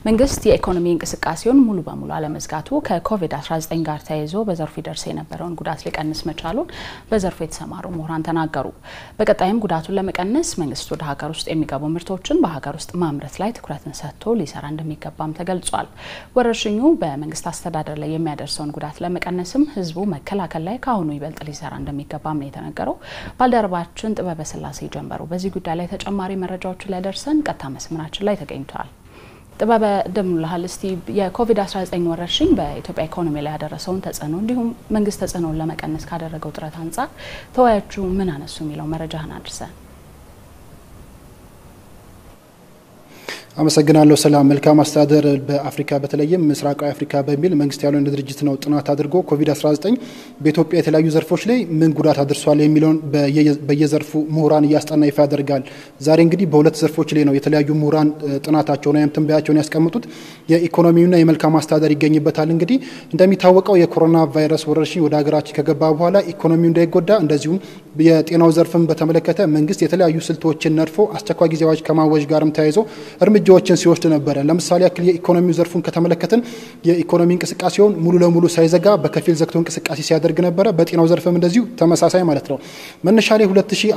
መንግስት የኢኮኖሚ እንቅስቃሴውን ሙሉ በሙሉ አለመዝጋቱ ከኮቪድ-19 ጋር ተያይዞ በዘርፉ ይደርስ የነበረውን ጉዳት ሊቀንስ መቻሉን በዘርፉ የተሰማሩ ምሁራን ተናገሩ። በቀጣይም ጉዳቱን ለመቀነስ መንግስት ወደ ሀገር ውስጥ የሚገቡ ምርቶችን በሀገር ውስጥ ማምረት ላይ ትኩረትን ሰጥቶ ሊሰራ እንደሚገባም ተገልጿል። ወረርሽኙ በመንግስት አስተዳደር ላይ የሚያደርሰውን ጉዳት ለመቀነስም ህዝቡ መከላከል ላይ ከአሁኑ ይበልጥ ሊሰራ እንደሚገባም ነው የተነገረው። ባልደረባችን ጥበበ ስላሴ ጀንበሩ በዚህ ጉዳይ ላይ ተጨማሪ መረጃዎችን ሊያደርሰን ቀጥታ መስመራችን ላይ ተገኝቷል። ጥበበ እንደምንልሃል። እስቲ የኮቪድ-19 ወረርሽኝ በኢትዮጵያ ኢኮኖሚ ላይ ያደረሰውን ተጽዕኖ እንዲሁም መንግስት ተጽዕኖውን ለመቀነስ ካደረገው ጥረት አንጻር ተወያዮቹ ምን አነሱ የሚለው መረጃህን አድርሰን። አመሰግናለሁ። ሰላም መልካም አስተዳደር በአፍሪካ በተለይም ምስራቃዊ አፍሪካ በሚል መንግስት ያልሆነ ድርጅት ነው ጥናት አድርጎ ኮቪድ-19 በኢትዮጵያ የተለያዩ ዘርፎች ላይ ምን ጉዳት አድርሷል የሚለውን በየዘርፉ ምሁራን እያስጠና ይፋ ያደርጋል። ዛሬ እንግዲህ በሁለት ዘርፎች ላይ ነው የተለያዩ ምሁራን ጥናታቸውን ወይም ትንበያቸውን ያስቀምጡት። የኢኮኖሚውና የመልካም አስተዳደር ይገኝበታል። እንግዲህ እንደሚታወቀው የኮሮና ቫይረስ ወረርሽኝ ወደ ሀገራችን ከገባ በኋላ ኢኮኖሚው እንዳይጎዳ እንደዚሁም የጤናው ዘርፍን በተመለከተ መንግስት የተለያዩ ስልቶችን ነድፎ አስቸኳይ ጊዜ አዋጅ ከማወጅ ጋርም ተያይዞ እርምጃዎችን ሲወስድ ነበረ። ለምሳሌ ያክል የኢኮኖሚው ዘርፉን ከተመለከትን የኢኮኖሚ እንቅስቃሴውን ሙሉ ለሙሉ ሳይዘጋ በከፊል ዘግቶ እንቅስቃሴ ሲያደርግ ነበረ። በጤናው ዘርፍም እንደዚሁ ተመሳሳይ ማለት ነው። መነሻ ላይ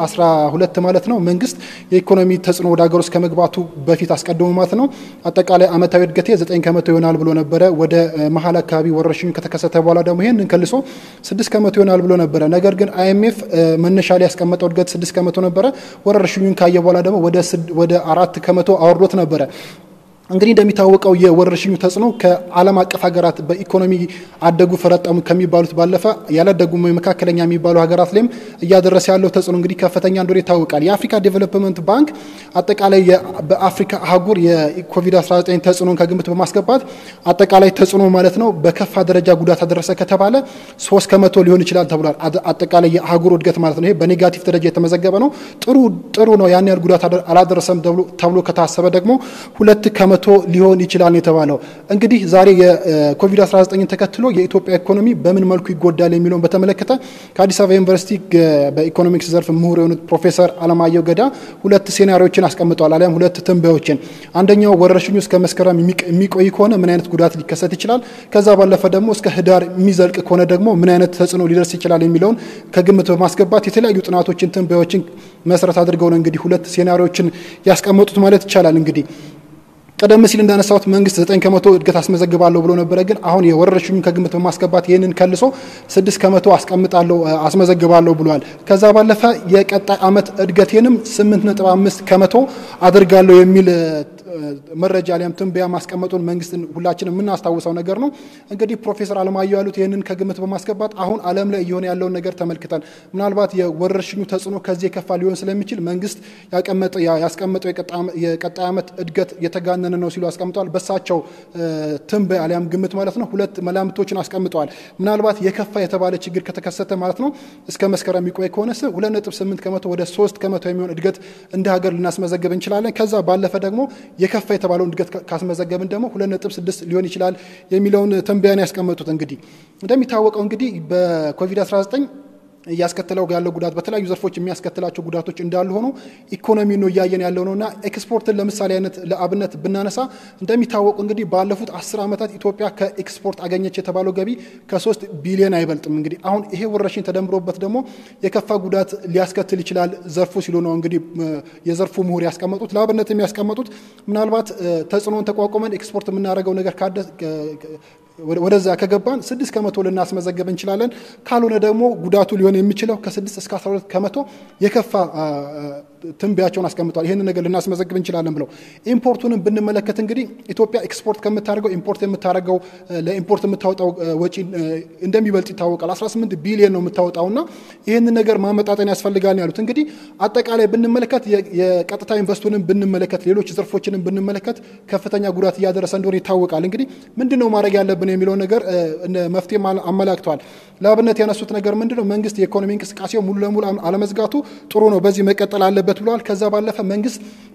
2012 ማለት ነው መንግስት የኢኮኖሚ ተጽዕኖ ወደ ሀገር ውስጥ ከመግባቱ በፊት አስቀድሞ ማለት ነው አጠቃላይ አመታዊ እድገቴ 9 ከመቶ ይሆናል ብሎ ነበረ። ወደ መሀል አካባቢ ወረርሽኙ ከተከሰተ በኋላ ደግሞ ይህንን ከልሶ 6 ከመቶ ይሆናል ብሎ ነበረ። ነገር ግን አይኤምኤፍ መነሻ ላይ ያስቀመጠው እድገት 6 ከመቶ ነበረ። ወረርሽኙን ካየ በኋላ ደግሞ ወደ አራት ከመቶ አወርዶት ነበረ። እንግዲህ እንደሚታወቀው የወረርሽኙ ተጽዕኖ ከዓለም አቀፍ ሀገራት በኢኮኖሚ አደጉ ፈረጠሙ ከሚባሉት ባለፈ ያላደጉ መካከለኛ የሚባሉ ሀገራት ላይም እያደረሰ ያለው ተጽዕኖ እንግዲህ ከፍተኛ እንደሆነ ይታወቃል። የአፍሪካ ዴቨሎፕመንት ባንክ አጠቃላይ በአፍሪካ አህጉር የኮቪድ-19 ተጽዕኖን ከግምት በማስገባት አጠቃላይ ተጽዕኖ ማለት ነው በከፋ ደረጃ ጉዳት አደረሰ ከተባለ ሶስት ከመቶ ሊሆን ይችላል ተብሏል። አጠቃላይ የአህጉሩ እድገት ማለት ነው። ይሄ በኔጋቲቭ ደረጃ የተመዘገበ ነው። ጥሩ ጥሩ ነው። ያን ያህል ጉዳት አላደረሰም ተብሎ ከታሰበ ደግሞ ሁለት ከመቶ ሊሆን ይችላል የተባለው። እንግዲህ ዛሬ የኮቪድ-19ን ተከትሎ የኢትዮጵያ ኢኮኖሚ በምን መልኩ ይጎዳል የሚለውን በተመለከተ ከአዲስ አበባ ዩኒቨርሲቲ በኢኮኖሚክስ ዘርፍ ምሁር የሆኑት ፕሮፌሰር አለማየሁ ገዳ ሁለት ሴናሪዎችን አስቀምጠዋል፣ አሊያም ሁለት ትንበያዎችን። አንደኛው ወረርሽኙ እስከ መስከረም የሚቆይ ከሆነ ምን አይነት ጉዳት ሊከሰት ይችላል፣ ከዛ ባለፈ ደግሞ እስከ ህዳር የሚዘልቅ ከሆነ ደግሞ ምን አይነት ተጽዕኖ ሊደርስ ይችላል የሚለውን ከግምት በማስገባት የተለያዩ ጥናቶችን፣ ትንበያዎችን መሰረት አድርገው ነው እንግዲህ ሁለት ሴናሪዎችን ያስቀመጡት ማለት ይቻላል እንግዲህ ቀደም ሲል እንዳነሳሁት መንግስት ዘጠኝ ከመቶ እድገት አስመዘግባለሁ ብሎ ነበረ። ግን አሁን የወረርሽኙን ከግምት በማስገባት ይህንን ከልሶ ስድስት ከመቶ አስቀምጣለሁ አስመዘግባለሁ ብሏል። ከዛ ባለፈ የቀጣይ ዓመት እድገቴንም ስምንት ነጥብ አምስት ከመቶ አድርጋለሁ የሚል መረጃ ሊያም ትንበያ ማስቀመጡን መንግስት ሁላችን የምናስታውሰው ነገር ነው። እንግዲህ ፕሮፌሰር አለማየሁ ያሉት ይህንን ከግምት በማስገባት አሁን ዓለም ላይ እየሆነ ያለውን ነገር ተመልክተን ምናልባት የወረርሽኙ ተጽዕኖ ከዚህ የከፋ ሊሆን ስለሚችል መንግስት ያስቀመጠው የቀጣይ ዓመት እድገት የተጋነነ ነው ሲሉ አስቀምጠዋል። በሳቸው ትንበያ አሊያም ግምት ማለት ነው ሁለት መላምቶችን አስቀምጠዋል። ምናልባት የከፋ የተባለ ችግር ከተከሰተ ማለት ነው እስከ መስከረም የሚቆይ ከሆነ ሁለት ነጥብ ስምንት ከመቶ ወደ ሶስት ከመቶ የሚሆን እድገት እንደ ሀገር ልናስመዘግብ እንችላለን። ከዛ ባለፈ ደግሞ የከፋ የተባለውን እድገት ካስመዘገብን ደግሞ ሁለት ነጥብ ስድስት ሊሆን ይችላል የሚለውን ትንበያን ያስቀመጡት። እንግዲህ እንደሚታወቀው እንግዲህ በኮቪድ-19 እያስከተለው ያለው ጉዳት በተለያዩ ዘርፎች የሚያስከትላቸው ጉዳቶች እንዳሉ ሆኖ ኢኮኖሚ ነው እያየን ያለው ነው እና ኤክስፖርትን ለምሳሌ አይነት ለአብነት ብናነሳ እንደሚታወቁ እንግዲህ ባለፉት አስር ዓመታት ኢትዮጵያ ከኤክስፖርት አገኘች የተባለው ገቢ ከሶስት ቢሊዮን አይበልጥም። እንግዲህ አሁን ይሄ ወረርሽኝ ተደምሮበት ደግሞ የከፋ ጉዳት ሊያስከትል ይችላል ዘርፉ ሲሉ ነው እንግዲህ የዘርፉ ምሁር ያስቀመጡት። ለአብነት የሚያስቀመጡት ምናልባት ተጽዕኖን ተቋቁመን ኤክስፖርት የምናደርገው ነገር ወደዛ ከገባን ስድስት ከመቶ ልናስመዘገብ እንችላለን። ካልሆነ ደግሞ ጉዳቱ ሊሆን የሚችለው ከስድስት እስከ አስራ ሁለት ከመቶ የከፋ ትንበያቸውን አስቀምጠዋል። ይህንን ነገር ልናስመዘግብ እንችላለን ብለው ኢምፖርቱንም ብንመለከት እንግዲህ ኢትዮጵያ ኤክስፖርት ከምታደርገው ኢምፖርት የምታደርገው ለኢምፖርት የምታወጣው ወጪ እንደሚበልጥ ይታወቃል። 18 ቢሊዮን ነው የምታወጣውና ይህንን ነገር ማመጣጠን ያስፈልጋል ያሉት እንግዲህ አጠቃላይ ብንመለከት የቀጥታ ኢንቨስቱንም ብንመለከት ሌሎች ዘርፎችንም ብንመለከት ከፍተኛ ጉዳት እያደረሰ እንደሆነ ይታወቃል። እንግዲህ ምንድን ነው ማድረግ ያለብን የሚለው ነገር መፍትሄ አመላክተዋል። ለአብነት ያነሱት ነገር ምንድን ነው መንግስት የኢኮኖሚ እንቅስቃሴው ሙሉ ለሙሉ አለመዝጋቱ ጥሩ ነው፣ በዚህ መቀጠል አለበት ብለዋል። ከዛ ባለፈ መንግስት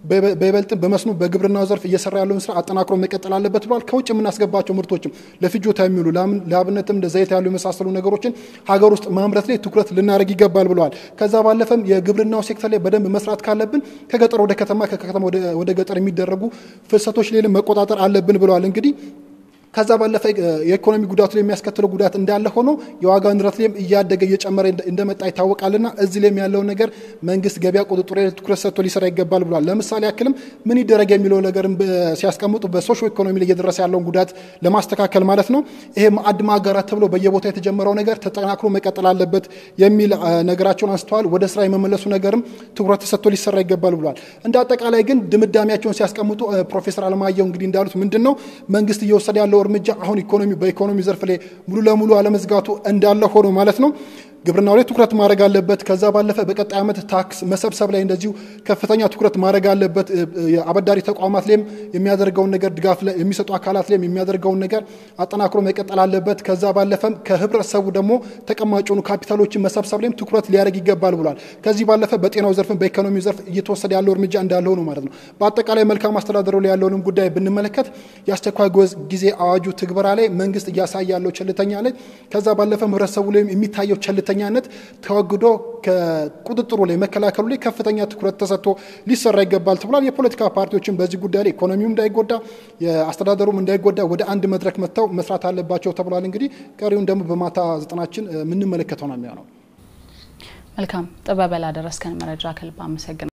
በይበልጥም በመስኖ በግብርናው ዘርፍ እየሰራ ያለውን ስራ አጠናክሮ መቀጠል አለበት ብለዋል። ከውጭ የምናስገባቸው ምርቶችም ለፍጆታ የሚውሉ ለአብነትም እንደ ዘይት ያሉ የመሳሰሉ ነገሮችን ሀገር ውስጥ ማምረት ላይ ትኩረት ልናደርግ ይገባል ብለዋል። ከዛ ባለፈም የግብርናው ሴክተር ላይ በደንብ መስራት ካለብን ከገጠር ወደ ከተማ ከከተማ ወደ ገጠር የሚደረጉ ፍሰቶች ላይም መቆጣጠር አለብን ብለዋል። እንግዲህ ከዛ ባለፈ የኢኮኖሚ ጉዳቱ ላይ የሚያስከትለው ጉዳት እንዳለ ሆኖ የዋጋ ንረት ላይም እያደገ እየጨመረ እንደመጣ ይታወቃልና እዚህ ላይም ያለውን ነገር መንግስት ገበያ ቁጥጥር ላይ ትኩረት ሰጥቶ ሊሰራ ይገባል ብሏል። ለምሳሌ ያክልም ምን ይደረግ የሚለው ነገርም ሲያስቀምጡ በሶሾ ኢኮኖሚ ላይ እየደረሰ ያለውን ጉዳት ለማስተካከል ማለት ነው። ይሄ ማዕድ ማጋራት ተብሎ በየቦታ የተጀመረው ነገር ተጠናክሮ መቀጠል አለበት የሚል ነገራቸውን አንስተዋል። ወደ ስራ የመመለሱ ነገርም ትኩረት ተሰጥቶ ሊሰራ ይገባል ብሏል። እንደ አጠቃላይ ግን ድምዳሜያቸውን ሲያስቀምጡ ፕሮፌሰር አለማየሁ እንግዲህ እንዳሉት ምንድን ነው መንግስት እየወሰደ ያለው እርምጃ አሁን ኢኮኖሚ በኢኮኖሚ ዘርፍ ላይ ሙሉ ለሙሉ አለመዝጋቱ እንዳለ ሆኖ ማለት ነው ግብርናው ላይ ትኩረት ማድረግ አለበት። ከዛ ባለፈ በቀጣይ ዓመት ታክስ መሰብሰብ ላይ እንደዚሁ ከፍተኛ ትኩረት ማድረግ አለበት። የአበዳሪ ተቋማት ላይም የሚያደርገውን ነገር ድጋፍ የሚሰጡ አካላት ላይም የሚያደርገውን ነገር አጠናክሮ መቀጠል አለበት። ከዛ ባለፈም ከህብረተሰቡ ደግሞ ተቀማጭ የሆኑ ካፒታሎችን መሰብሰብ ላይም ትኩረት ሊያደርግ ይገባል ብሏል። ከዚህ ባለፈ በጤናው ዘርፍም በኢኮኖሚው ዘርፍ እየተወሰደ ያለው እርምጃ እንዳለ ሆኖ ማለት ነው። በአጠቃላይ መልካም አስተዳደሩ ላይ ያለውንም ጉዳይ ብንመለከት የአስቸኳይ ጊዜ አዋጁ ትግበራ ላይ መንግስት እያሳየ ያለው ቸልተኛ ላይ ከዛ ባለፈም ህብረተሰቡ ላይም የሚታየው ቸልተኛ ነት ተወግዶ ከቁጥጥሩ ላይ መከላከሉ ላይ ከፍተኛ ትኩረት ተሰጥቶ ሊሰራ ይገባል ተብሏል። የፖለቲካ ፓርቲዎችን በዚህ ጉዳይ ላይ ኢኮኖሚውም እንዳይጎዳ የአስተዳደሩም እንዳይጎዳ ወደ አንድ መድረክ መጥተው መስራት አለባቸው ተብሏል። እንግዲህ ቀሪውን ደግሞ በማታ ዘጠናችን የምንመለከተው ነው የሚሆነው። መልካም ጥበበ ላደረስከን መረጃ ከልብ አመሰግናለሁ።